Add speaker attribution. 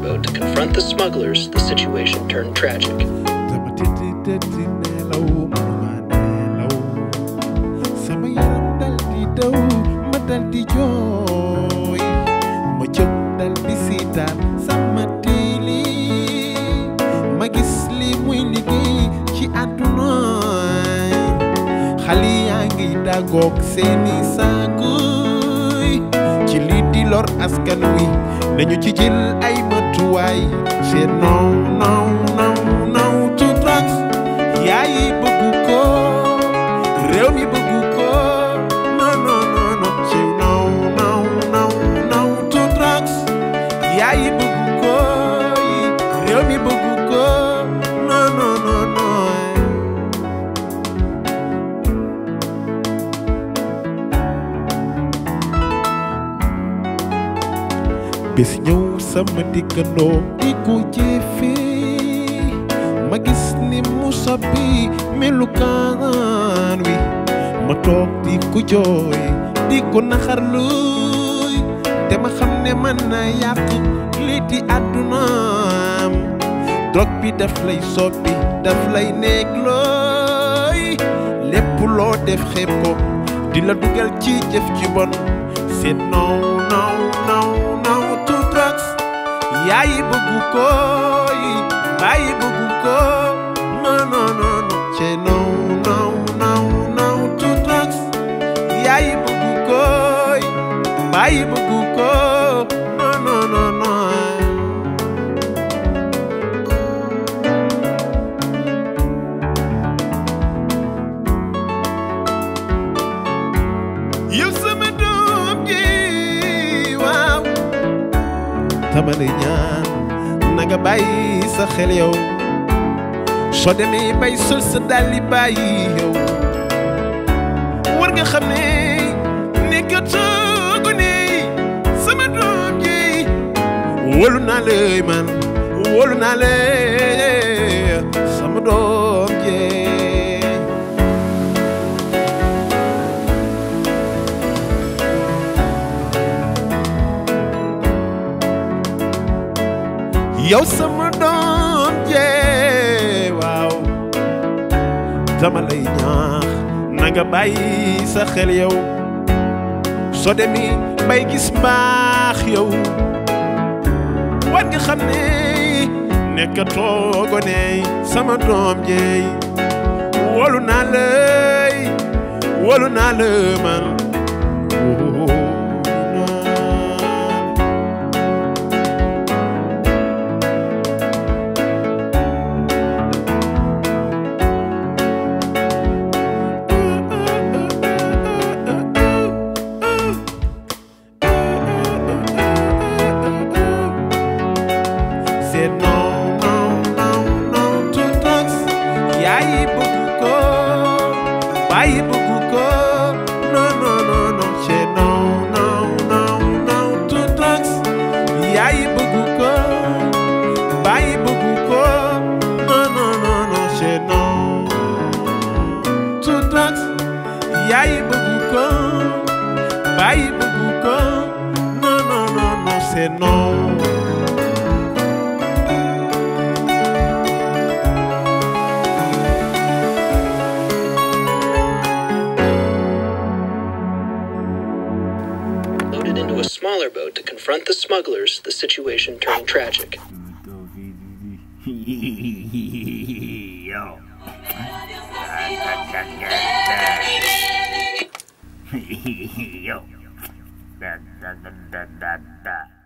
Speaker 1: boat to confront the smugglers, the situation turned tragic.
Speaker 2: sama tëddi tëddi nelaw mënuma nelaw sama yaram dal di daw ma dal di jooy ma jóg dal di siitaan sama tiili ma gis li muy liggéey ci àdduna xale yaa ngi dagoog seeni saakuy ci lii di lor askan wi nañu ci jël ay matuwaay c'est non non non non to drugs yaay bëggu ko réew mi bëggu ko non non non non c'est non non non non to drugs yaay bëggu ko réew mi bëggu ko non non non non bés ñëw sama dikkandoo di ko jëfee ma gis ni mu soppi melukaan wi ma toog di ko jooy di ko naxarluy te ma xam ne mën na yàq lii di àddunaam drogue bi daf lay soppi daf lay nekk looy lépp loo def xeeb ko di la dugal ci jëf ci bon c'est non non non non to drugs yaay bëggu ko bàyyi bëggu ko non non non non c'est non non non non to drugs yaay bëggu ko bàyyi bëggu ko non non non non yow sama doom ji waaw dama lay ñaan na nga bàyyi sa xel yow soo demee bay sol sa dàlli bàyyi yow war nga xam ne nekkatoo gone sama doom ji wóolu naa lay man wóolu naa lay sama doom ji yow sama doom jee waaw dama lay ñaax na nga bàyyi sa xel yow soo demee bay gis mbaax yow war nga xam ne nekkatoo gone sama doom jeey wóolu naa lay wóolu naa la man wóolu naa c'est non non non non to drugs yaay bëggu ko bàyyi bëggu ko non non non non c'est non non non non to drugs yaay bëggu ko bàyyi bëggu ko non non non non c'est non to drugs yaay bëggu ko bàyyi bëggu ko non non non non c'est non
Speaker 1: Loaded into a smaller boat to confront the smugglers, the situation turned tragic.
Speaker 3: Yo. Yo. Da da da da da da.